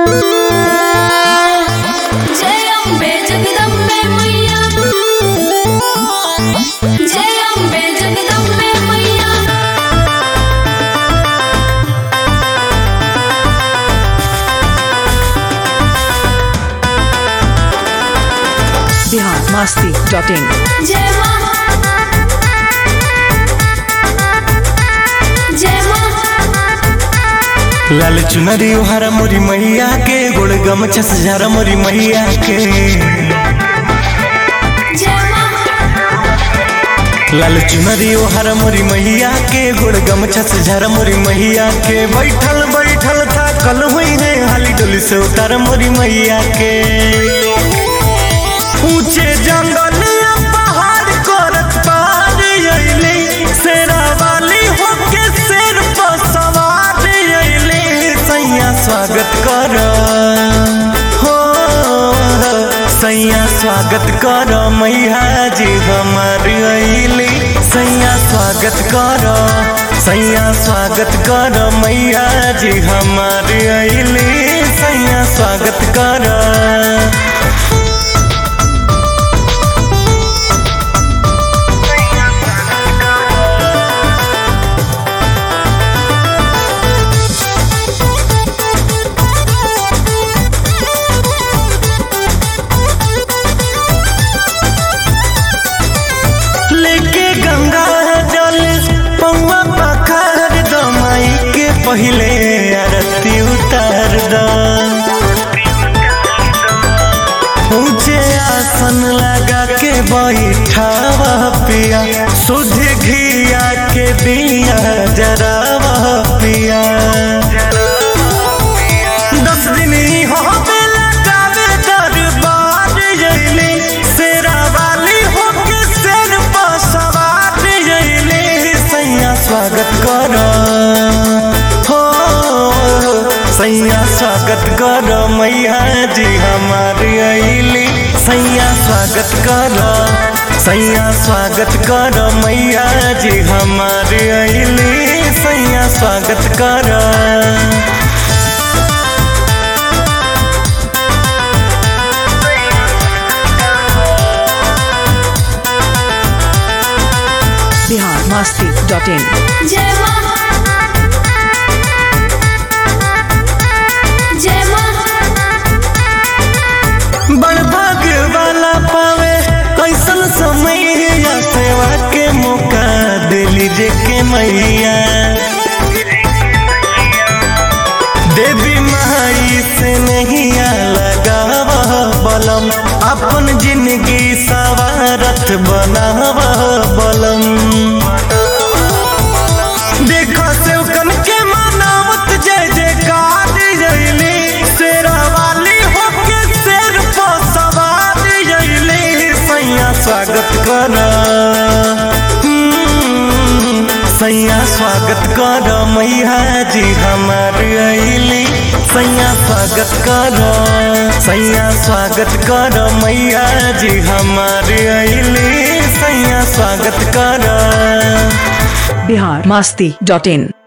जय अम्बे जगदम्बे मैया जय अम्बे जगदम्बे मैया बिहार मस्ती डॉट इन जय माँ जय माँ लाल चुनरी हरा मोरी मैया के गोड़ गमछा से झारा मोरी मैया के जय माँ लाल चुनरी हरा मोरी मैया के गोड़ गमछा से झारा मोरी मैया के बैठल बैठल था कल हुई है हाली डोली से उतार मोरी मैया के ऊंचे जंगल या पहाड़ करत पार अइली शेरा वाली होके शेर पर सवार अइली सैया स्वागत कर हो सैया स्वागत कर मैया जी हमार अइली सैया स्वागत कर सैया स्वागत कर मैया जी हमार अइली सैया स्वागत कर लेके गंगा जल पौआ पखार द माई के पहिले आरती उतार द ऊंचे आसन लगा के बैठावा पिया शुद्ध घिया के दिया जरावा पिया दस दिन ही हो बेला कावे दरबार जइली शेरा वाली होके शेर पर सवार जइली सैया स्वागत कर हो सैया स्वागत कर मैया जी हमार अइली सैया स्वागत कर सैया स्वागत कर मैया जी हमार अइली सैया स्वागत कर बिहार मस्ती डॉट इन जय माँ जय माँ बड़ भाग्य वाला पावे ऐसन समय या सेवा के मौका दिली जे के मैया देवी माई से नहीं लगावा बलम अपन जिंदगी सवारत बनावा बलम देखो सेवकन के मनावत जय जयकार जयली शेरा वाली होके शेर पर सवार जयली सैया स्वागत कर हम्म, सैया स्वागत कर मैया जी हमार अइली सैया स्वागत कर सैया स्वागत कर मैया जी हमार अइली सैया स्वागत कर बिहार मस्ती डॉट इन